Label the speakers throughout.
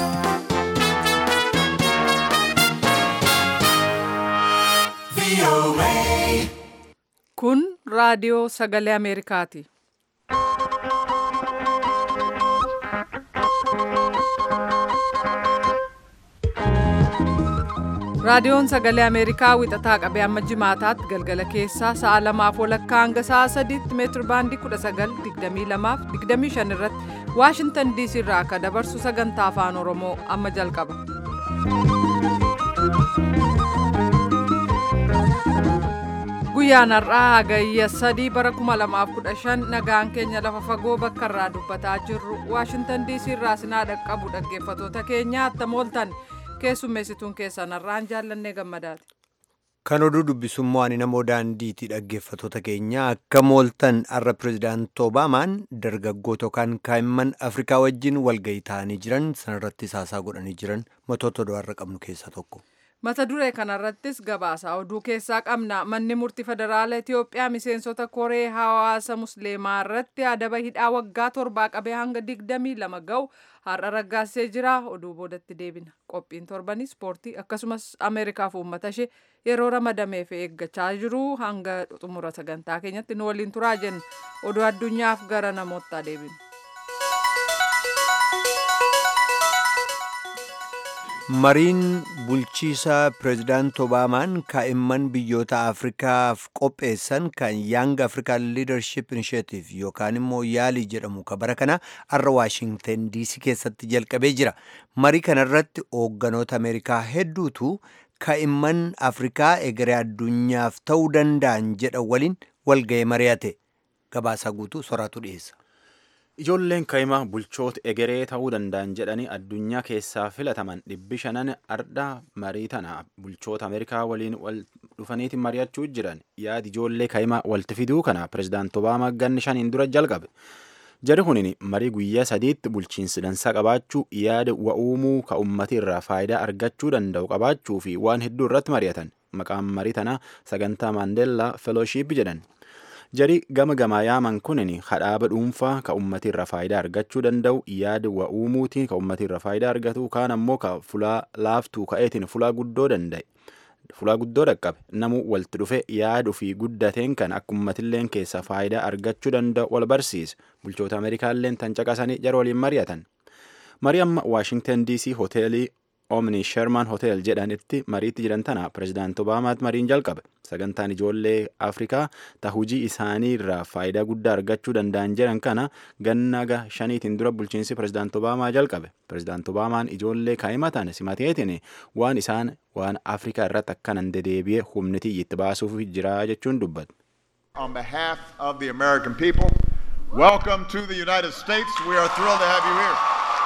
Speaker 1: Kun raadiyoo sagalee Ameerikaati. Raadiyoon sagalee Ameerikaa wixataa qabee amma jimaataatti galgala keessaa sa'a lamaaf walakkaa hanga sa'a sadiitti meetir baandii 1922 25 irratti Waashintan DC irraa akka dabarsu sagantaa afaan Oromoo amma jalqaba. Guyyaan har'aa hagayya sadii bara 2015 nagaan keenya lafa fagoo bakka irraa dubbataa jirru Waashintan DC irraa sinaa dhaqqabu dhaggeeffatoota keenya attam ooltan. keessummeessituun keessan har'aan jaallannee gammadaati.
Speaker 2: Kan oduu dubbisummoo ani namoo daandiiti dhaggeeffatoota keenya akka mooltan har'a pirezidaanti Obaamaan dargaggoota yookaan kaa'imman Afrikaa wajjin walgahii ta'anii jiran sanarratti haasaa godhanii jiran matoota oduu har'a qabnu keessaa tokko.
Speaker 1: Mata duree kanarrattis gabaasa oduu keessaa qabna. Manni murtii federaala Itoophiyaa miseensota koree hawaasa musliimaa irratti adaba hidhaa waggaa torbaa qabee hanga digdamii lama ga'u har'a raggaasee jira. Oduu boodatti deebina. Qophiin torbanii ispoortii akkasumas Ameerikaaf uummata ishee yeroo ramadameef eeggachaa jiru hanga xumura sagantaa keenyatti nu waliin turaa jenna. Oduu addunyaaf gara namoottaa deebina.
Speaker 2: mariin bulchiisaa pireezidaanti obaamaan kaa'imman biyyoota afrikaaf qopheessan kan yaang afrikaan liidarship inishetiif yookaan immoo yaalii jedhamu ka bara kana har'a waashingten diisii keessatti jalqabee jira marii kanarratti hoogganoota ameerikaa hedduutu kaa'imman afrikaa egeree addunyaaf ta'uu danda'an jedhan waliin walga'ee mari'ate gabaasaa guutuu soraatu dhiyeessa.
Speaker 3: Ijoolleen kaa'imaa bulchoota egeree ta'uu danda'an jedhanii addunyaa keessaa filataman dhibbi shanan ardha marii tana bulchoota Ameerikaa waliin wal dhufaniitiin mari'achuu jiran yaadi ijoollee kaa'imaa walitti fiduu kana pirezidaanti Obaamaa ganni shaniin dura jalqabe. Jari kunin marii guyyaa sadiitti bulchiinsi dansaa qabaachuu yaada wa'uumuu ka ummati irraa faayidaa argachuu danda'u qabaachuu fi waan hedduu irratti mari'atan maqaan marii tanaa sagantaa Maandeellaa Felooshiip jedhan. jari gama gamaa yaaman kunin hadhaaba dhuunfaa ka ummati irra faayidaa argachuu danda'u yaada wa uumuutiin ka ummati irra faayidaa argatu kaan ammoo ka fulaa laaftuu ka'eetiin fulaa guddoo danda'e fulaa guddoo dhaqqabe namu walitti dhufe yaadu fi guddateen kan akka ummatilleen keessa faayidaa argachuu danda'u wal barsiise bulchoota ameerikaalleen tan caqasanii jara waliin mari'atan marii amma waashingtan dc hoteelii omni sherman hotel jedhanitti mariitti jiran tana pirezidaanti obaamaat mariin jalqabe sagantaan ijoollee afrikaa ta hujii isaanii irraa faayidaa guddaa argachuu danda'an jedhan kana gannaga shaniitiin dura bulchiinsi pirezidaanti obaamaa jalqabe pirezidaanti obaamaan ijoollee kaa'imatan simateetiin waan isaan waan afrikaa irratti akkanan dedeebi'ee humnitii itti baasuuf jira jechuun dubbate.
Speaker 4: On behalf of the American people, welcome to the United States. We are thrilled to have you here.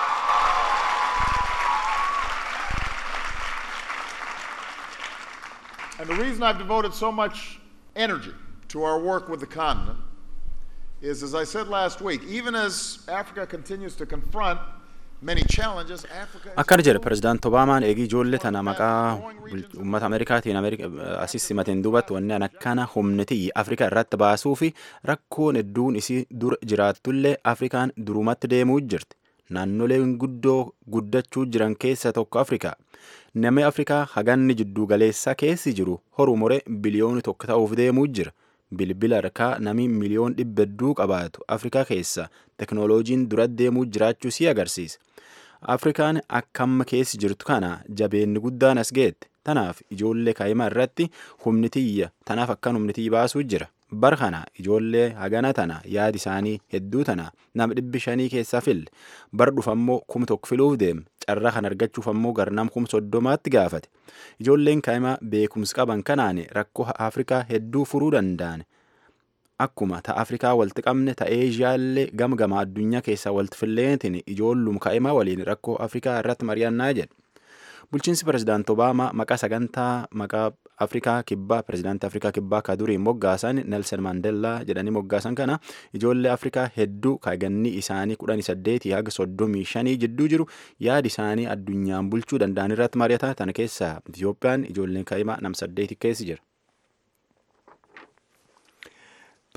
Speaker 4: And the reason I've devoted so much energy to our work with the continent is, as I said last week, even as Africa continues to confront many challenges, Africa
Speaker 3: akkana jedhe pirezidaanti obaamaan eegii ijoollee tana maqaa uummata ameerikaatiin asis simateen duubatti wanni an akkana humniti afrikaa irratti baasuu fi rakkoon hedduun isii dur jiraattullee afrikaan durumatti deemuu jirti naannoleen guddoo guddachuu jiran keessa tokko afrikaa namni afrikaa haganni jiddu galeessaa keessi jiru horuu more biliyooni tokko ta'uuf deemuu jira bilbila harkaa namni miliyoon dhibba hedduu qabaatu afrikaa keessa teknooloojiin dura deemuu jiraachuu si agarsiisa afrikaan akkamma keessi jirtu kana jabeenni guddaan as geette tanaaf ijoollee kaa'imaa irratti humni tiyya tanaaf akkan humni tiyya baasuu jira bar kana ijoollee hagana tana yaadi isaanii hedduu tana nama dhibbi shanii keessaa fille bar dhufammoo kum tokko filuuf deeme carraa kan argachuuf ammoo garnam kum soddomaatti gaafate ijoolleen kaa'imaa beekumsi qaban kanaan rakkoo afrikaa hedduu furuu danda'an akkuma ta afrikaa walitti qabne ta eeshiyaallee gama gama addunyaa keessaa walitti filleetiin ijoollum kaa'imaa waliin rakkoo afrikaa irratti mari'annaa jedhe bulchiinsi pirezidaanti obaamaa maqaa sagantaa maqaa afrikaa kibbaa pirezidaantii afrikaa kibbaa ka durii moggaasan nelson maandeellaa jedhanii moggaasan kana ijoollee afrikaa hedduu kaganni isaanii kudhanii saddeetii haga soddomii shanii jidduu jiru yaadi isaanii addunyaan bulchuu danda'an irratti mari'ata tana keessaa itiyoophiyaan ijoolleen kaa'imaa nam saddeeti keessi jira.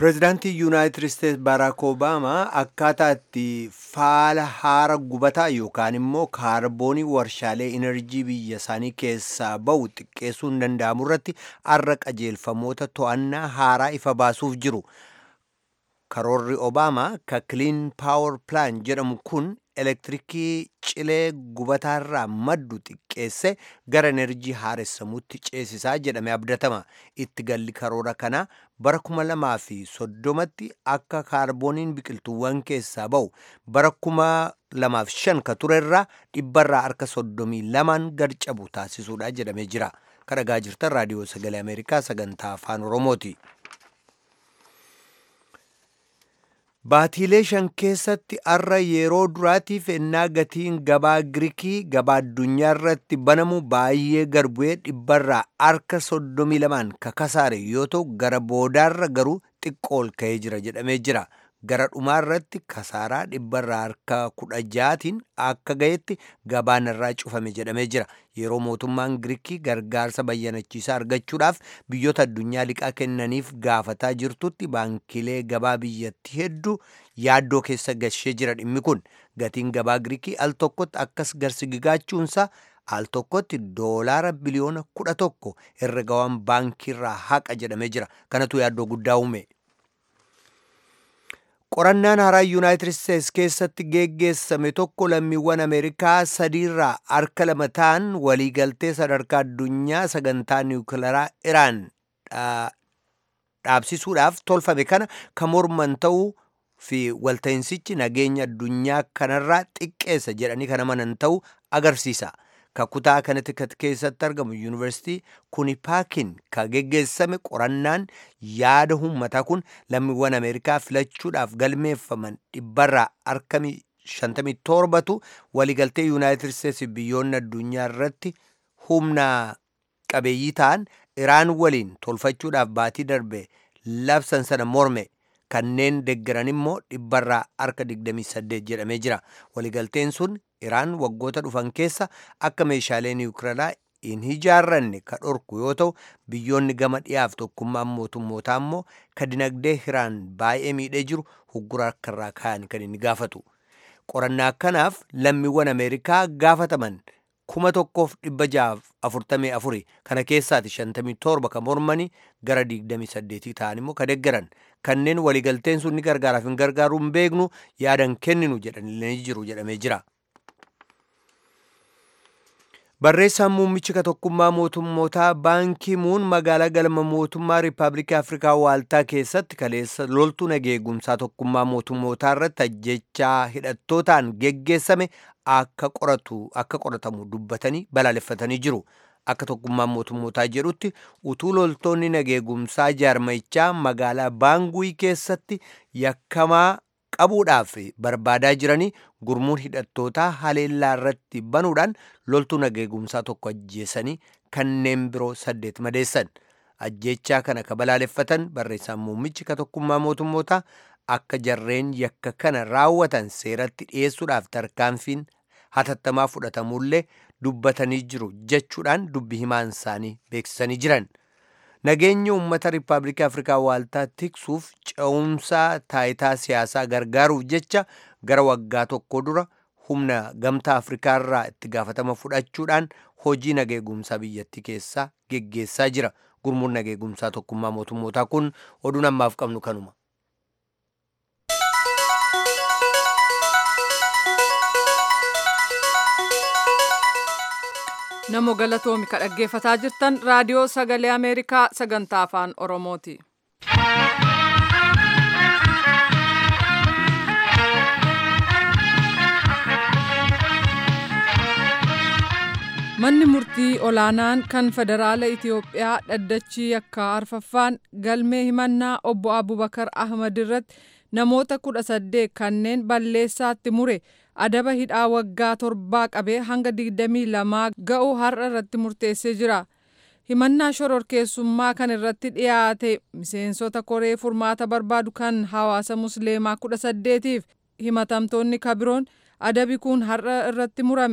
Speaker 2: pireezidaantii yuunaayitid isteets baaraak obaamaa akkaataa itti faala haara gubataa yookaan immoo kaarboonii warshaalee enerjii biyya isaanii keessaa ba'u xiqqeessuu hin danda'amu irratti arra qajeelfamoota to'annaa haaraa ifa baasuuf jiru karoorri obaamaa ka kiliin paawar pilaan jedhamu kun elektirikii cilee gubataarraa maddu xiqqeesse gara enerjii haaressamuutti ceesisaa jedhame abdatama itti galli karoora kanaa bara kuma lamaa fi soddomatti akka kaarbooniin biqiltuuwwan keessaa ba'u bara kuma lamaaf shan ka turerraa dhibbarraa harka soddomii lamaan gad cabu taasisuudha jedhamee jira kadhagaa jirtan raadiyoo sagalee ameerikaa sagantaa afaan oromooti. Baatiilee shan keessatti arra yeroo duraatiif ennaa gatiin gabaa Giriikii gabaa addunyaa irratti banamu baay'ee gad bu'ee dhibbarraa harka soddomii lamaan kakasaare yoo ta'u gara boodaarra garuu xiqqoo ol ka'ee jira jedhamee jira. Gara dhumaarratti kasaaraa dhibbarraa harka kudha jaatiin akka ga'etti gabaan irraa cufame jedhamee jira. Yeroo mootummaan Giriikii gargaarsa bayyanachiisaa argachuudhaaf biyyoota addunyaa liqaa kennaniif gaafataa jirtutti baankilee gabaa biyyattii hedduu yaaddoo keessa gashee jira dhimmi kun. Gatiin gabaa Giriikii al tokkotti akkas garsigigaachuunsaa al tokkotti doolaara biliyoona kudha tokko herregawwan baankiirraa haqa jedhamee jira. Kanatu yaaddoo guddaa uume. qorannaan haaraa yuunaayitid isteets keessatti geggeessame tokko lammiiwwan ameerikaa sadiirraa harka lama ta'an waliigaltee sadarkaa addunyaa sagantaa niwukilaraa iraan dhaabsisuudhaaf tolfame kana kan morman ta'uu fi walta'insichi nageenya addunyaa kanarraa xiqqeessa jedhanii kan amanan ta'uu agarsiisa. kakutaa kanatti keessatti argamu yuunivarsiitii kunipaakin ka geggeessame qorannaan yaada uummataa kun lammiiwwan ameerikaa filachuudhaaf galmeeffaman dhibbarraa harka 57tu waliigaltee yuunaayitid isteetsi biyyoonni addunyaa irratti humna qabeeyyii ta'an iraan waliin tolfachuudhaaf baatii darbe labsan sana morme kanneen deggeran immoo dhibbarraa harka 28 jedhamee jira waliigalteen sun iraan waggoota dhufan keessa akka meeshaalee niwukilaraa hin ijaarranne ka dhorku yoo ta'u biyyoonni gama dhiyaaf tokkummaan mootummootaa immoo ka dinagdee iraan baay'ee miidhee jiru huggura harkarraa kaa'an kan inni gaafatu qorannaa kanaaf lammiiwwan ameerikaa gaafataman kuma tokkoof dhibba jaaf afurtamii afuri kana keessaati shantamii torba ka mormanii gara digdamii saddeetii ta'an immoo ka deggeran kanneen waliigalteen sun ni gargaaraaf hin gargaaruu hin beeknu yaadan kenninu jedhanillee jiru jedhamee jira. barreessaan muummichi ka tokkummaa mootummootaa baankii muun magaalaa galma mootummaa riippaabilikii afrikaa waaltaa keessatti kaleessa loltuu nageegumsaa tokkummaa mootummootaa irratti ajjechaa hidhattootaan geggeessame akka qoratu akka qoratamu dubbatanii balaaleffatanii jiru akka tokkummaan mootummootaa jedhutti utuu loltoonni nageegumsaa jaarmayichaa magaalaa baanguii keessatti yakkamaa qabuudhaaf barbaadaa jiranii gurmuun hidhattootaa haleellaa irratti banuudhaan loltuu nageegumsaa tokko ajjeesanii kanneen biroo saddeet madeessan ajjechaa kana ka balaaleffatan barreessaan muummichi ka tokkummaa mootummootaa akka jarreen yakka kana raawwatan seeratti dhiyeessuudhaaf tarkaanfiin hatattamaa fudhatamullee dubbatanii jiru jechuudhaan dubbi himaan isaanii beeksisanii jiran. nageenya uummata riippaabilikii afrikaa waaltaa tiksuuf ce'umsaa taayitaa siyaasaa gargaaruuf jecha gara waggaa tokko dura humna gamtaa afrikaa irraa itti gaafatama fudhachuudhaan hojii nageegumsaa biyyattii keessaa geggeessaa jira gurmuun nageegumsaa tokkummaa mootummootaa kun oduun ammaaf qabnu kanuma.
Speaker 1: Namo galatoomi ka dhaggeeffataa jirtan raadiyoo sagalee Ameerikaa sagantaa afaan Oromooti. Manni murtii olaanaan kan federaala Itiyoophiyaa dhaddachi yakkaa arfaffaan galmee himannaa obbo Abubakar Ahmad irratti namoota kudha saddeet kanneen balleessaatti mure adaba hidhaa waggaa torbaa qabee hanga digdamii lamaa ga'u har'a irratti murteessee jira. Himannaa shororkeessummaa kan irratti dhiyaate miseensota koree furmaata barbaadu kan hawaasa musliimaa kudha saddeetiif himatamtoonni kabiroon adabi kun har'a irratti murame.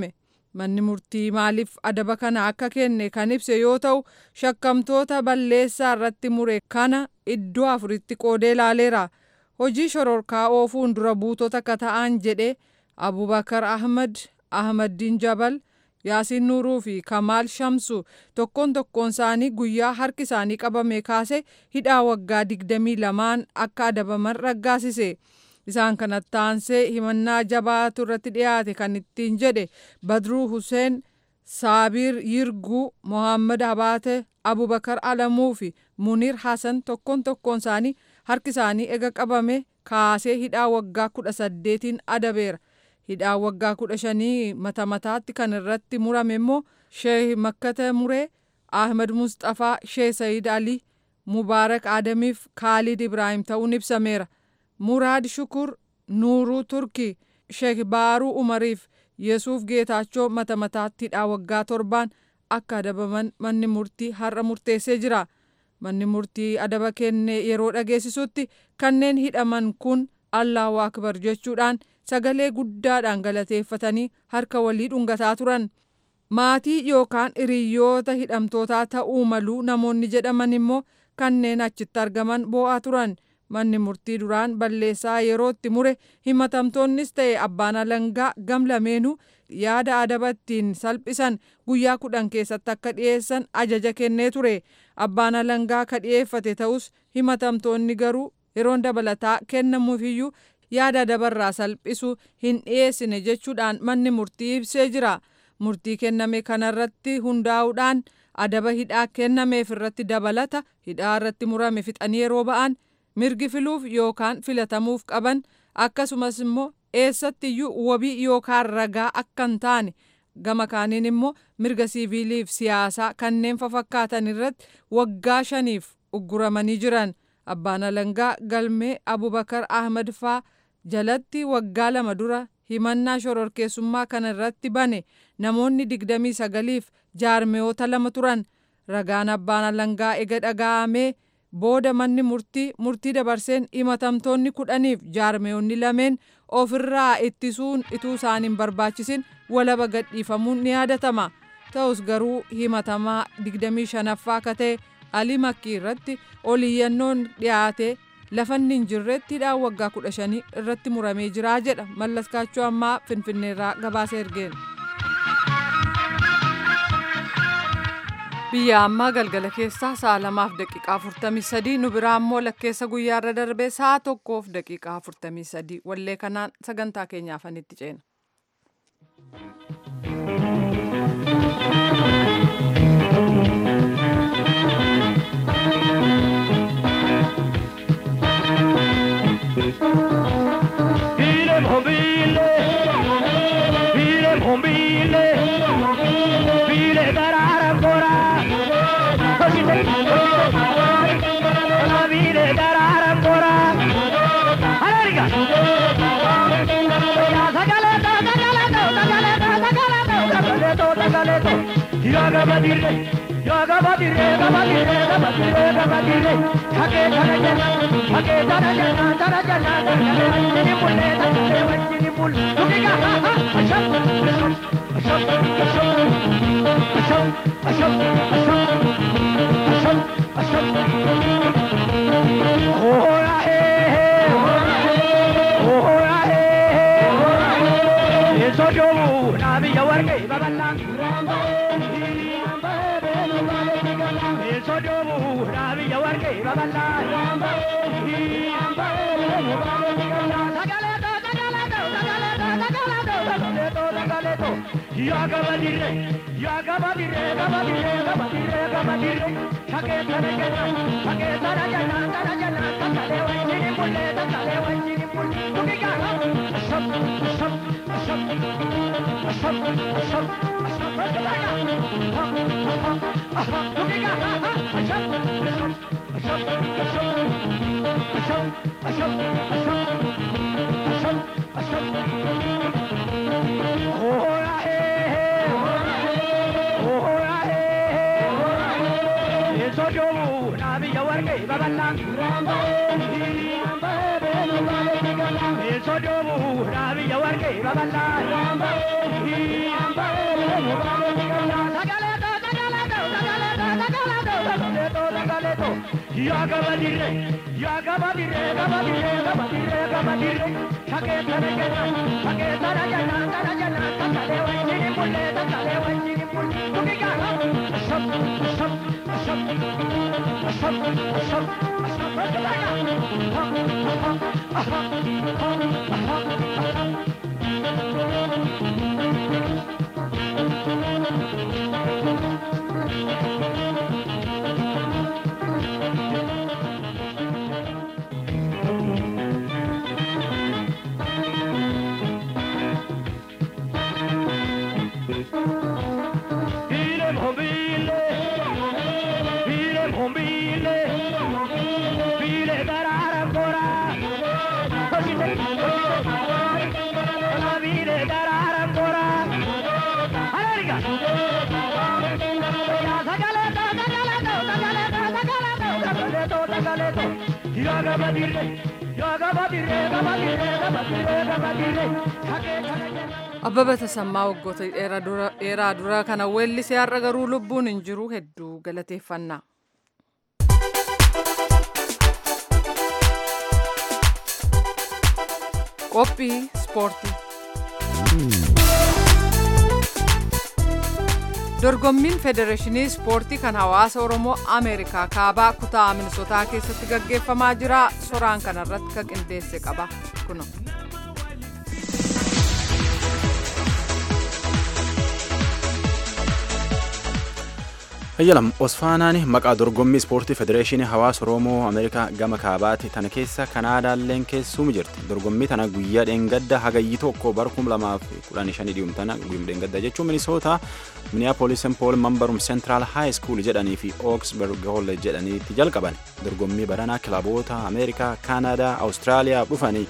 Speaker 1: manni murtii maaliif adaba kana akka kenne kan ibse yoo ta'u shakkamtoota balleessaa irratti mure kana iddoo afuritti qoodee ilaaleera hojii shororkaa oofuun dura buutota akka ta'an jedhe abubakar ahmad ahmaddiin jabal yaasiin nuuruu fi kamaal shamsu tokkoon tokkoon isaanii guyyaa harki isaanii qabame kaase hidhaa waggaa digdamii lamaan akka adabaman raggaasise. isaan kanatti aansee himannaa jabaatu irratti dhiyaate kan ittiin jedhe badruu huseen saabiir yirguu mohammad abaate abubakar alamuu fi muniir hasan tokkoon tokkoon isaanii harki isaanii ega qabame kaasee hidhaa waggaa kudha saddeetiin adabeera hidhaa waggaa kudha shanii mata mataatti kan irratti murame immoo sheeh makkata muree ahmed mustafaa sheeh sayid ali mubaarak adamiif kaalid ibraahim ta'uun ibsameera. muraad shukur nuuruu turkii sheek baaruu umariif yesuuf geetaachoo mata mataatti hidhaa waggaa torbaan akka adabaman manni murtii har'a murteessee jira manni murtii adaba kenne yeroo dhageessisutti kanneen hidhaman kun allahu akbar jechuudhaan sagalee guddaadhaan galateeffatanii harka walii dhungataa turan maatii yookaan hiriyoota hidhamtootaa ta'uu maluu namoonni jedhaman immoo kanneen achitti argaman boo'aa turan. manni murtii duraan balleessaa yerootti mure himatamtoonnis ta'e abbaan alangaa gam lameenuu yaada adaba ittiin salphisan guyyaa kudhan keessatti akka dhiyeessan ajaja kennee ture abbaan alangaa ka dhiyeeffate ta'us himatamtoonni garuu yeroon dabalataa kennamuufiyyuu yaada adabarraa salphisu hin dhiyeessine jechuudhaan manni murtii ibsee jira murtii kenname kanarratti hundaa'uudhaan adaba hidhaa kennameef irratti dabalata hidhaa irratti murame fixanii yeroo ba'an. mirgi filuuf yookaan filatamuuf qaban akkasumas immoo eessattiyyuu wabii yookaan ragaa akka hin taane gama kaaniin immoo mirga siiviiliif siyaasaa kanneen fafakkaatan irratti waggaa shaniif ugguramanii jiran abbaan alangaa galmee abubakar ahmad faa jalatti waggaa lama dura himannaa shororkeessummaa kana irratti bane namoonni digdamii sagaliif jaarmeyoota lama turan ragaan abbaan alangaa ega dhaga'amee booda manni murtii murtii dabarseen himatamtoonni kudhaniif jaarmeyoonni lameen ofirraa ittisuun ituu isaan hin barbaachisin walaba gadhiifamuun ni yaadatama ta'us garuu himatamaa 25ffaa akka ta'e alii makkii irratti oliyyannoon dhiyaate lafanni hin jirretti hidhaa waggaa 15 irratti muramee jira jedha mallaskaachuu ammaa finfinneerraa gabaasa ergeen. biyya ammaa galgala keessaa sa'a lamaaf daqiiqaa 43 nu biraa immoo lakkeessa guyyaarra darbee sa'a tokkoof daqiiqaa 43 wallee kanaan sagantaa keenyaaf itti ceena.
Speaker 5: Yaga badire, yaga badire, badire, badire, badire. Hake dara jana, hake dara jana, dara jana, dara jana. mulle, dara wajini mul. Tukiga ha ha, asham, asham, asham, asham, asham, asham, asham, asham. Oh ya eh, oh ya eh, eso yo nabi yawar ke baballa. sojomu rabi yawar ke baballa Yagabadire, yagabadire, gabadire, gabadire, gabadire. Shake tarajana, shake tarajana, tarajana, takale wajini mulle, takale wajini mulle. Tukiga, asham, asham, asham, asham, asham, asham. Tukiga, tukiga, asham, asham, asham, asham, asham, asham, asham, asham. Oh, sojomu nabi yawar ke baballa sojomu nabi yawar ke baballa
Speaker 1: Abbaba Tasammaa waggoota dheeraa dura kana weellisee har'a garuu lubbuun hin jiru hedduu galateeffannaa. Qophii Ispoortii Dorgommiin Federeeshinii Ispoortii kan hawaasa Oromoo Ameerikaa kaabaa kutaa Minisotaa keessatti gaggeeffamaa jira. Soraan kanarratti kan qindeesse qaba. Kuno.
Speaker 3: Ayyalam Osfaanaan maqaa dorgommii ispoortii federeeshinii hawaasa Oromoo Ameerikaa gama kaabaati tana keessa Kanaadaalleen keessumu jirti. Dorgommii tana guyyaa dheengadda hagayyi tokko bara kum lamaaf kudhanii shanii dhiumtana guyyuma dheengadda jechuun Minisoota Minneapolis St. Paul Mambarum Central High School jedhanii fi Oxburg College jedhaniitti jalqaban. Dorgommii baranaa kilaboota Ameerikaa, Kaanaadaa, Awustiraaliyaa dhufanii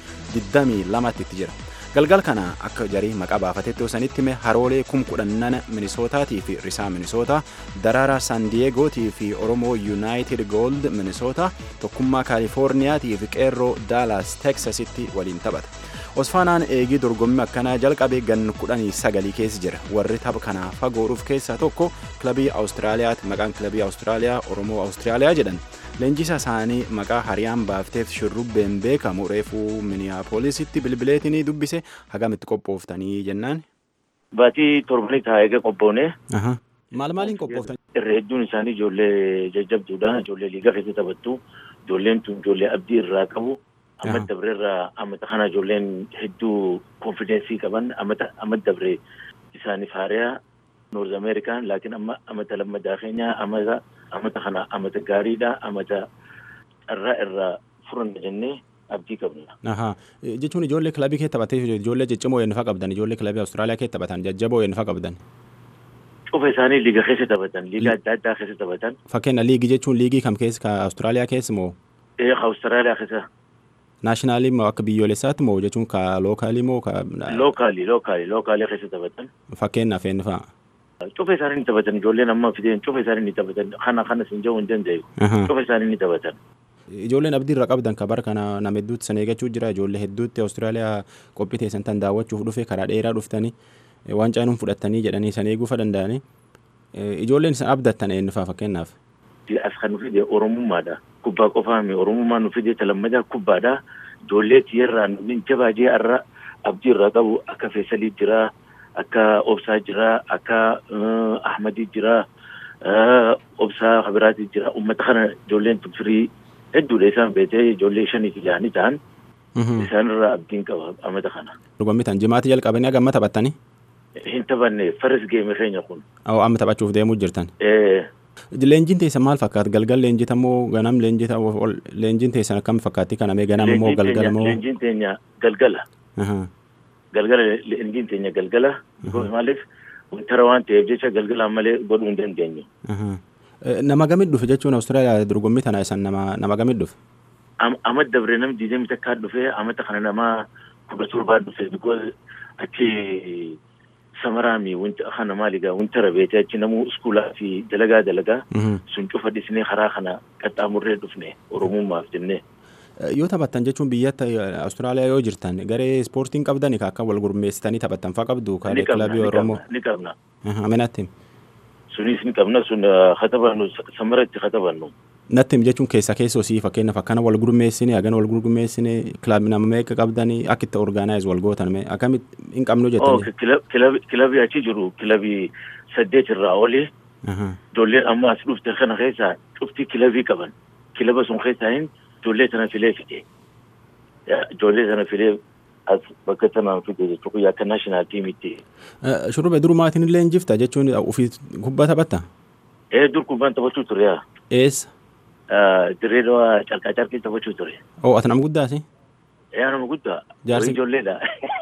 Speaker 3: 22 itti jira. galgal kana akka jarii maqaa baafatetti osanitti hime haroolee kum kudhannana minisootaatii fi risaa minisootaa daraara san diyeegootii fi oromoo yuunaayitid gold minisoota tokkummaa kaalifoorniyaatii fi qeerroo daalaas teksasitti waliin taphata osfaanaan eegii dorgommii akkanaa jalqabe gan kudhanii sagalii keessa jira warri tapha kanaa fagooruuf keessaa tokko kilabii awustiraaliyaati maqaan kilabii awustiraaliyaa oromoo awustiraaliyaa jedhan leenjisa isaanii maqaa hariyaan baafteef shurrubbeen beekamu reefuu miniyaapoolisitti bilbileetinii dubbise hagamitti qophooftanii jennaan.
Speaker 6: Baatii torbanii taa'ee eega qophoone.
Speaker 3: Maal maaliin qophooftan?
Speaker 6: Irra hedduun isaanii ijoollee jajjabduudha. Ijoollee liigaa keessa taphattu. Ijoolleen tun ijoollee abdii irraa qabu. Amma dabree irraa ammata kana ijoolleen hedduu konfidensii qaban ammata amma dabree isaaniif haariyaa Noorz Ameerikaan laakiin amma ammata lammadaa keenya ammata ammata kana ammata gaariidha ammata carraa irraa furanna jennee abdii qabna.
Speaker 3: Jechuun ijoollee kilabii kee taphatee ijoollee ciccimoo eenyufaa qabdan ijoollee kilabii Awustiraaliyaa kee taphatan jajjaboo eenyufaa qabdan.
Speaker 6: Cufa isaanii liiga keessa taphatan liiga adda addaa keessa taphatan.
Speaker 3: Fakkeenya liigii jechuun liigii kam keessa ka Awustiraaliyaa keessa moo?
Speaker 6: Ee Awustiraaliyaa keessa.
Speaker 3: Naashinaalii moo akka biyyoolessaatti moo jechuun ka lookaalii moo ka.
Speaker 6: Lookaalii lookaalii lookaalii keessa taphatan.
Speaker 3: Fakkeenyaaf eenyu fa'a.
Speaker 6: Cufa isaanii ni taphatan ijoolleen amma fideen cufa isaanii ni taphatan kana kana sin jedhuu hin danda'u. Cufa isaanii ni taphatan.
Speaker 3: Ijoolleen abdii irra qabdan ka bara kana nama hedduutti san eeggachuu jira ijoollee hedduutti Awustiraaliyaa qophii teessan tan daawwachuuf dhufe karaa dheeraa dhuftanii waan caanuun fudhattanii jedhanii san eeguufa danda'anii ijoolleen san abdattan eenyu fa'a fakkeenyaaf.
Speaker 6: As kan nu fide Oromummaadha. Kubbaa qofaa mi Oromummaa nu fide talammadaa kubbaadha. Ijoollee tiyyarraa nu jabaa jee irra abdii irraa qabu akka Feesalii jira. akka obsaa jira akka ahmadii jira obsaa habiraatii jira ummata kana ijoolleen firii hedduudha isaan beekee ijoollee shanii fi jaanii ta'an isaanirraa abdiin qaba ammata kana.
Speaker 3: Dorgommii tan jimaatti jalqabanii hagamma taphattanii?
Speaker 6: Hin taphanne faris geeme keenya kun.
Speaker 3: Awwa amma taphachuuf deemuu jirtan. Leenjiin teessan maal fakkaata? Galgal leenjita moo ganam leenjita leenjiin teessan akkam fakkaatti kanamee ganama moo galgala moo?
Speaker 6: Leenjiin teenya galgala. galgala leenjiin teenya galgala maaliif wantara waan ta'eef jecha galgalaan malee godhuu hin dandeenyu.
Speaker 3: Nama gamit dhufe jechuun Awustiraaliyaa dorgommii tana isan nama nama gamit dhufe.
Speaker 6: Amma dabre nam diidamii takkaa dhufe amata kana nama kudha torbaa dhufe because achi samaraami wanta kana maaligaa wantara beete achi namuu iskuulaa fi dalagaa dalagaa sun cufa dhisnee karaa kana qaxxaamurree dhufne oromummaaf jennee.
Speaker 3: yoo taphattan jechuun biyyatti Awustiraaliyaa yoo jirtan garee ispoortiin qabdan akka wal gurmeessitanii taphattan fa'aa qabdu kilabii Oromoo.
Speaker 6: Ni qabna.
Speaker 3: Amenatti
Speaker 6: Sunis ni qabna sun katabannu samaratti katabannu.
Speaker 3: natti him jechuun keessa keessoo sii fakkeenyaaf akkana wal gurmeessine hagana wal gurmeessine kilabii nama meeqa qabdanii akka itti orgaanaayiz wal gootan mee akkamitti hin qabnu
Speaker 6: Oh,
Speaker 3: jettanii.
Speaker 6: kilabii achi jiru kilabii saddeet irraa oli ijoolleen amma as dhufte kana keessa cufti kilabii qaban kilaba sun keessaa hin ijoollee tana filee fide ijoollee tana filee as bakka tanaan fide jechuu guyyaa akka naashinaal tiimitti
Speaker 3: Shurrube durumaatiin illee hin jifta jechuun ofii kubbaa taphatta.
Speaker 6: ee dur kubbaan taphachuu ture yaa
Speaker 3: Eessa?
Speaker 6: dirreedhaa carqaa carqii taphachuu ture
Speaker 3: Oo ati nama guddaasi?
Speaker 6: yaa nama guddaa
Speaker 3: Jaarsi-
Speaker 6: Warri ijoolleedha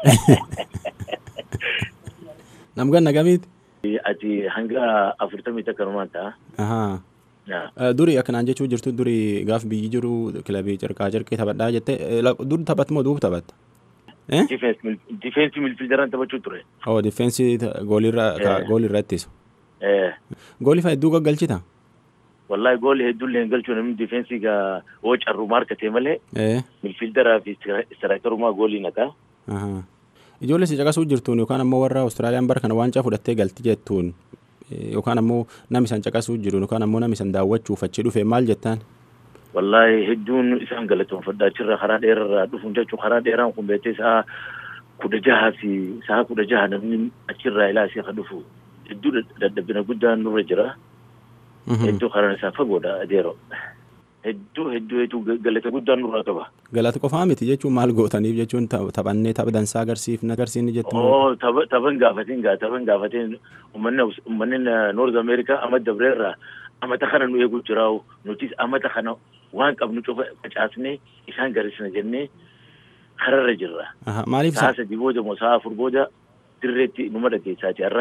Speaker 3: Nam ganna gamiiti?
Speaker 6: ati hanga afurtamii takka numaan ta'a
Speaker 3: Ahaa.
Speaker 6: Yaa.
Speaker 3: Eh, Duri akkanaan jechuu jirtu duri gaaf biyyi jiru kilabii carqaa carqii taphadhaa jette eh, la- dur taphatta moo duub taphatta? Eh?
Speaker 6: difeensi milfiildaraan taphachuu ture
Speaker 3: Oo difeensi goolirra
Speaker 6: Eh.
Speaker 3: goolirra ittisu.
Speaker 6: ee
Speaker 3: Goolii fa'a hedduu gaggalchita?
Speaker 6: wallahi gool hedduullee hin galchuu namni difeensi gaa woo carrumaa harkatee malee
Speaker 3: Eh.
Speaker 6: milfiildaraa fi istiraayikarumaa goolii naqaa
Speaker 3: Ahaa. Ijoollee si caqasuu jirtuun yookaan ammoo warra Awustiraaliyaan bara kana waancaa fudhattee galti jettuun eh, yookaan ammoo nam isan caqasuu jiru yookaan ammoo nam isan daawwachuuf achi dhufe maal jettaan?
Speaker 6: wallahi hedduun isaan galatoonfadha achirra karaa dheerarraa dhufuun jechuun karaa dheeraan kun beektee sa'a kudha jaha fi sa'a kudha jaha namni achirraa ilaa isii ka dhufu hedduu dadhabina guddaan nurra jira hedduu karaan isaa fagoodha adeero hedduu hedduu hedduu galata guddaan nurraa qaba
Speaker 3: Galata qofaa miti jechuun maal gootaniif jechuun ta- taphannee tapha dansaa agarsiifna agarsiifni jettu.
Speaker 6: oo tapha taphan gaafatiin gaa taphan gaafatiin ummanni Aus- ummanni noorz ameerikaa amma dabreerraa amata kana nu eeguu jiraa'u nutis amata kana waan qabnu cufa facaasnee isaan garisna jennee kararra jirra
Speaker 3: Ahaa, Maaliif
Speaker 6: sa'a
Speaker 3: sa-
Speaker 6: sadii booda moo sa'a afur booda dirreetti numa dhageessaati har'a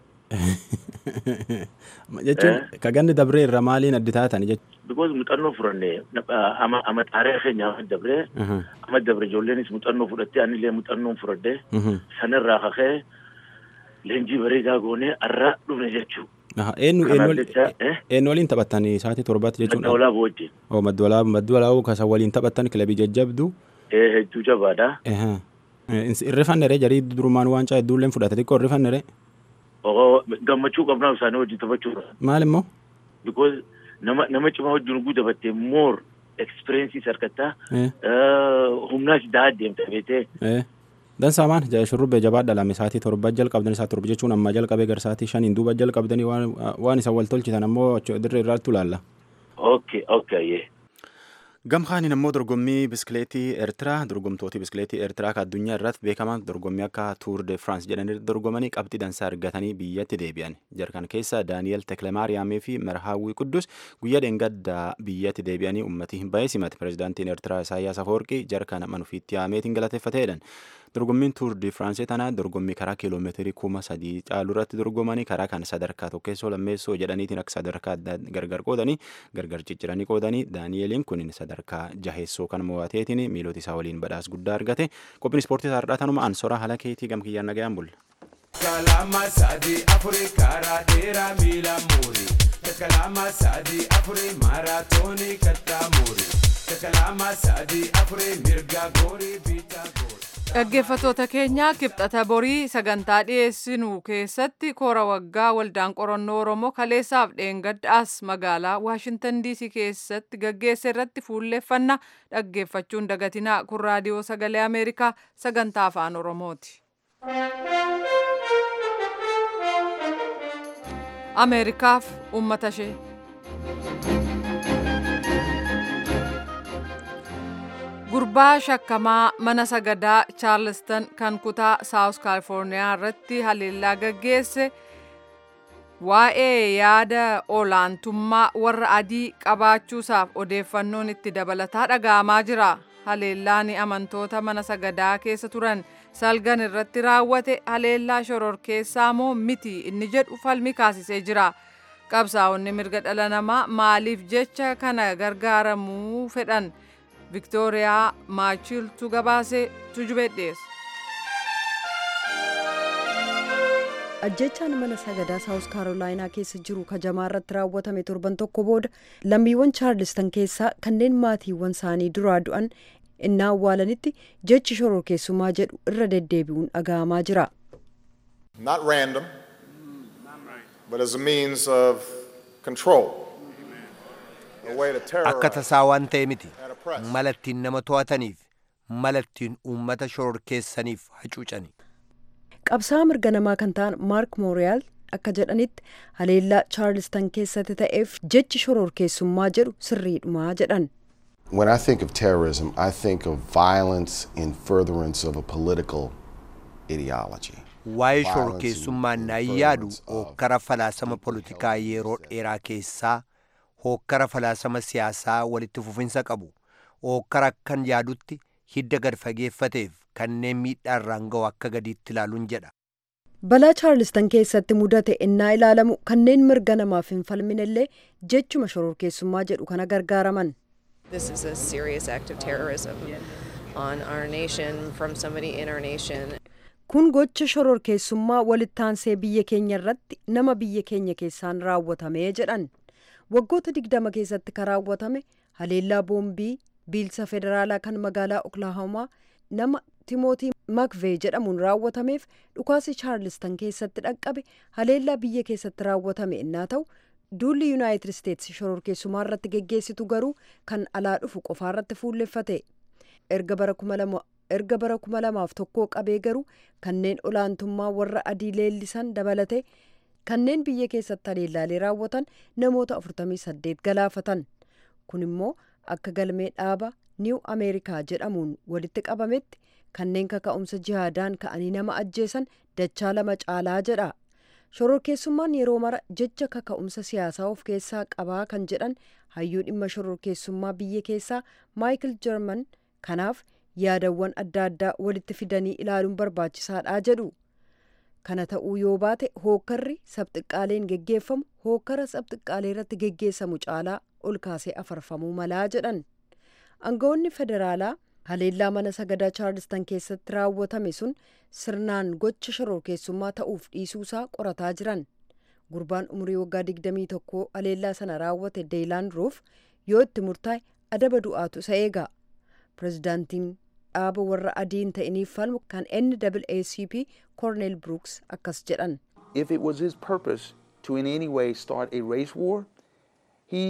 Speaker 3: jechuun ka ganni dabree irra maaliin addi taatan jechuudha.
Speaker 6: because muuxannoo furanne ama ama xaaree keenya ama dabree ama dabre ijoolleenis muuxannoo fudhattee anillee muuxannoon fudhadhee sanirraa kakee leenjii bareedaa goonee har'a dhufne jechuu
Speaker 3: Eenyu
Speaker 6: Kanaaf
Speaker 3: eenyu
Speaker 6: jecha, eh?
Speaker 3: eenyu waliin taphattanii sa'aatii torbaatti
Speaker 6: madda
Speaker 3: jechuudha.
Speaker 6: olaaboo wajjin
Speaker 3: Oo madda olaaboo madda olaaboo kasa waliin taphattan kilabii jajjabdu.
Speaker 6: ee hedduu jabaadha
Speaker 3: Ehaa. Eh, Irrifannere jarii durumaan waancaa hedduulleen fudhate xiqqoo irrifannere.
Speaker 6: oo gammachuu qabnaa isaanii wajjin taphachuudha
Speaker 3: Maal immoo?
Speaker 6: because nama nama cimaa wajjin oguu taphattee more experiences harkattaa
Speaker 3: Eh,
Speaker 6: humnaas daa deemta beetee
Speaker 3: eh. Dansaa maan Ja- shurrubbee jabaa dhalame sa'aatii torba jalqabdan isaa torba jechuun amma jalqabee gar sa'aatii shaniin duuba jalqabdanii waan waan isa wal tolchitan ammoo achi dirree irraatti ilaalla.
Speaker 6: okay okay yee
Speaker 3: Gamkaaniin ammoo dorgommii biskileetii Eertiraa dorgomtooti biskileetii Eertiraa kan addunyaa irratti beekaman dorgommii akka Tuur de France jedhanii dorgomanii qabxii dansaa argatanii biyyatti deebi'an. Jarkan keessa Daani'el Teklemaariyaamii fi Merhaawwii Quddus guyyaa dheengaddaa biyyatti deebi'anii uummatii hin baay'ee simate. Pireezidaantiin Eertiraa Isaayyaas Afawarqii jarkan manufiitti haameetiin galateeffateedhan. Dorgommiin Tuur de France tanaa dorgommii karaa kiiloomeetirii kuma sadii caalu irratti dorgomanii karaa kan sadarkaa tokkeessoo lammeessoo jedhaniitiin akka sadarkaa adda gargar qoodanii gargar cicciranii qoodanii Daani'eliin kun sadarkaa jaheessoo kan mo'ateetiin miilota isaa waliin badhaasa guddaa argate qophiin ispoortii isaarraa tanuma ansora haala keetii gamkiyyaan nagayaan bulla.
Speaker 7: Kalama sadi afuri karaa dheeraa miila muuri. Kalama sadi afuri maaraatoonii kattaa muuri. Kalama sadi afuri mirga goorii biitaa goori.
Speaker 1: Dhaggeeffattoota keenya kibxata borii sagantaa dhiyeessinu keessatti koora waggaa waldaan qorannoo Oromoo kaleessaaf dheengaddaas magaalaa Waashintan DC keessatti gaggeesse irratti fuulleeffanna dhaggeeffachuun dagatinaa kun raadiyoo sagalee Ameerikaa sagantaa afaan Oromooti. Ameerikaaf uummata ishee. Gurbaa shakkamaa mana sagadaa Charleston kan kutaa South Californiyaa irratti haleellaa gaggeesse waa'ee yaada olaantummaa warra adii qabaachuusaaf odeeffannoon itti dabalataa dhaga'amaa jira. Haleellaan amantoota mana sagadaa keessa turan salgan irratti raawwate haleellaa shororkeessaa moo miti inni jedhu falmi kaasisee jira. Qabsaa'onni mirga dhala namaa maaliif jecha kana gargaaramuu fedhan? Viktooriyaa Maachiltu gabaasee tujubee dhiyeessa.
Speaker 8: ajjechaan mana sagadaa saawus kaarolaayinaa keessa jiru kajamaa irratti raawwatame torban tokko booda lammiiwwan chaarlistan keessaa kanneen maatiiwwan isaanii duraa du'an innaa awwaalanitti jechi shororkeessummaa jedhu irra deddeebi'uun dhaga'amaa jira
Speaker 4: Not random, but as a means of control, a way to
Speaker 2: akka
Speaker 4: terrorize
Speaker 2: tasaa waan ta'e miti
Speaker 4: and oppress.
Speaker 2: mala ittiin nama to'ataniif mala ittiin uummata shororkeessaniif hacuucani
Speaker 8: qabsaa'aa mirga namaa kan ta'an maark mooriyaal akka jedhanitti haleellaa chaarlistan keessatti ta'eef jechi shororkeessummaa jedhu sirriidhumaa jedhan
Speaker 9: When I think of terrorism, I think of violence in furtherance of a political ideology.
Speaker 2: waa'ee
Speaker 9: Violence in-
Speaker 2: shororkeessummaan
Speaker 9: in
Speaker 2: naan yaadu
Speaker 9: furtherance of
Speaker 2: hookkara falaasama politikaa yeroo dheeraa keessaa hookkara falaasama siyaasaa walitti fufinsa qabu hookkara akkan yaadutti hidda gad fageeffateef kanneen miidhaa irraan ga'u akka gadiitti ilaaluun jedha
Speaker 8: balaa chaarlistan keessatti mudate innaa ilaalamu kanneen mirga namaaf hin falminellee jechuma shororkeessummaa jedhu kana gargaaraman
Speaker 10: This is a serious act of terrorism on our nation from somebody in our nation.
Speaker 8: kun gocha shororkeessummaa walittaansee biyya keenya irratti nama biyya keenya keessaan raawwatamee jedhan waggoota digdama keessatti kan raawwatame haleellaa boombii biilsa federaalaa kan magaalaa oklaahomaa nama timootii makvee jedhamuun raawwatameef dhukaasi chaarlistan keessatti dhaqqabe haleellaa biyya keessatti raawwatame innaa ta'u duulli yuunaayitid isteetsi shororkeessummaa irratti geggeessitu garuu kan alaa dhufu qofaa irratti fuulleffate erga bara kuma lama erga bara kuma lamaaf tokkoo qabee garuu kanneen olaantummaa warra adii leellisan dabalate kanneen biyya keessatti haleellaalee raawwatan namoota 48 galaafatan kun immoo akka galmee dhaaba niiw ameerikaa jedhamuun walitti qabametti kanneen kaka'umsa jihaadaan ka'anii nama ajjeesan dachaa lama caalaa jedha shororkeessummaan yeroo mara jecha kaka'umsa siyaasaa of keessaa qabaa kan jedhan hayyuu dhimma shororkeessummaa biyya keessaa maayikil jarman kanaaf yaadawwan adda addaa walitti fidanii ilaaluun barbaachisaadha jedhu kana ta'uu yoo baate hookkarri sabxiqqaaleen geggeeffamu hookkara sabxiqqaalee irratti geggeessamu caalaa ol kaasee afarfamuu malaa jedhan aangawoonni federaalaa haleellaa mana sagadaa chaarlistan keessatti raawwatame sun sirnaan gocha shororkeessummaa ta'uuf dhiisuusaa qorataa jiran gurbaan umurii waggaa 21 haleellaa sana raawwate deelaan roof yoo itti murtaa'e adaba du'aatu isa eega pirezidaantiin dhaaba warra adiin ta'iniif falmu kan NAACP Cornel Brooks akkas jedhan.
Speaker 11: If it was his purpose to in any way start a race war, he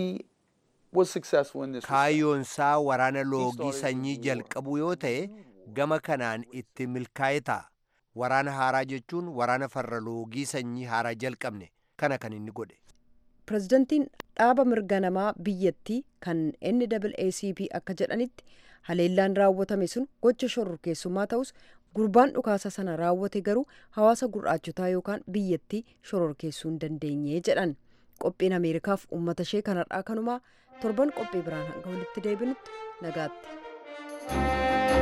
Speaker 11: was successful in this. respect.
Speaker 2: kaayyoonsaa waraana loogii sanyii jalqabu yoo ta'e gama kanaan itti milkaa'e ta'a waraana haaraa jechuun waraana farra loogii sanyii haaraa jalqabne kana kan inni godhe
Speaker 8: pirezidantiin dhaaba mirga namaa biyyattii kan NAACP akka jedhanitti haleellaan raawwatame sun gocha shororkeessummaa ta'us gurbaan dhukaasa sana raawwate garuu hawaasa gurraachotaa yookaan biyyattii shororkeessuu hin dandeenye jedhan qophiin ameerikaaf uummata ishee kanarraa kanumaa torban qophii biraan hanga walitti deebinutti nagaatti.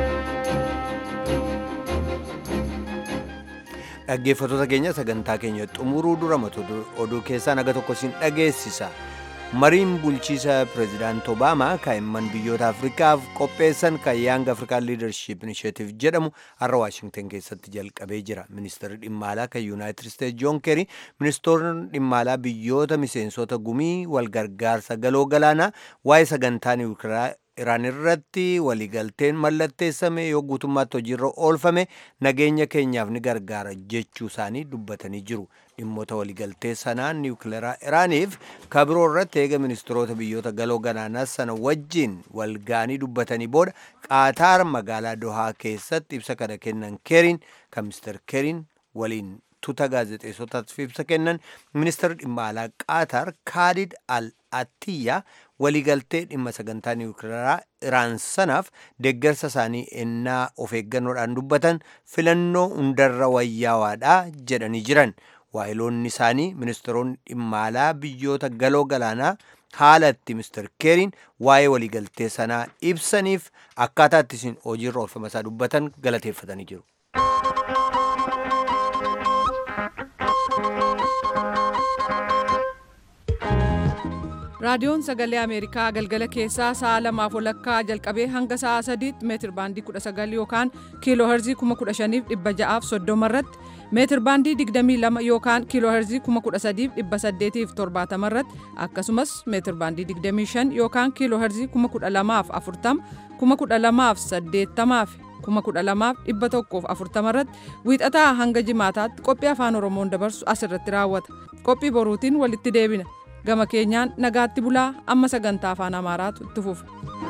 Speaker 2: dhaggeeffattoota keenya sagantaa keenya xumuruu dura mata oduu keessaa naga tokko sin dhageessisa mariin bulchiisa pireezidaant obaamaa kaa'imman biyyoota afrikaaf qopheessan kan yaang afrikaan liidarship inishetiif jedhamu har'a waashingtan keessatti jalqabee jira ministeerri dhimma alaa kan yuunaayitid isteetsi joon keeri ministeerri dhimma alaa biyyoota miseensota gumii walgargaarsa galoo galaanaa waa'ee sagantaa niwukilaraa iraan irratti waliigalteen mallatteessame yoo guutummaatti hojiirra oolfame nageenya keenyaaf ni gargaara jechuu isaanii dubbatanii jiru dhimmoota waliigaltee sanaa niwukileeraa iraaniif kabiroo irratti eega ministeerota biyyoota galoo galaanaa sana wajjiin walgaanii dubbatanii booda qaataar magaalaa dohaa keessatti ibsa kana kennan keeriin kan mister keeriin waliin tuuta gaazexeessotaaf ibsa kennan ministeerri dhimma alaa qaataar kaalid al attiyyaa waliigaltee dhimma sagantaa niwukileeraa iraan sanaaf deeggarsa isaanii ennaa of eeggannoodhaan dubbatan filannoo hundarra wayyaawaadha jedhanii jiran waahiloonni isaanii ministeeronni dhimma alaa biyyoota galoo galaanaa haala itti mister keeriin waa'ee waliigaltee sanaa ibsaniif akkaataa itti isin hojiirra oolfama isaa dubbatan galateeffatanii jiru.
Speaker 1: raadiyoon sagalee ameerikaa galgala keessaa sa'a lamaaf walakkaa jalqabee hanga sa'a sadiitti meetir baandii 19 yookaan kiiloo herzii 15630 irratti meetir baandii 22 yookaan kiiloo herzii 13870 irratti akkasumas meetir baandii 25 yookaan kiiloo herzii 12040 12080 12140 irratti wiixataa hanga jimaataatti qophii afaan oromoon dabarsu asirratti raawwata qophii boruutiin walitti deebina gama keenyaan nagaatti bulaa amma sagantaa afaan amaaraatu itti fufa.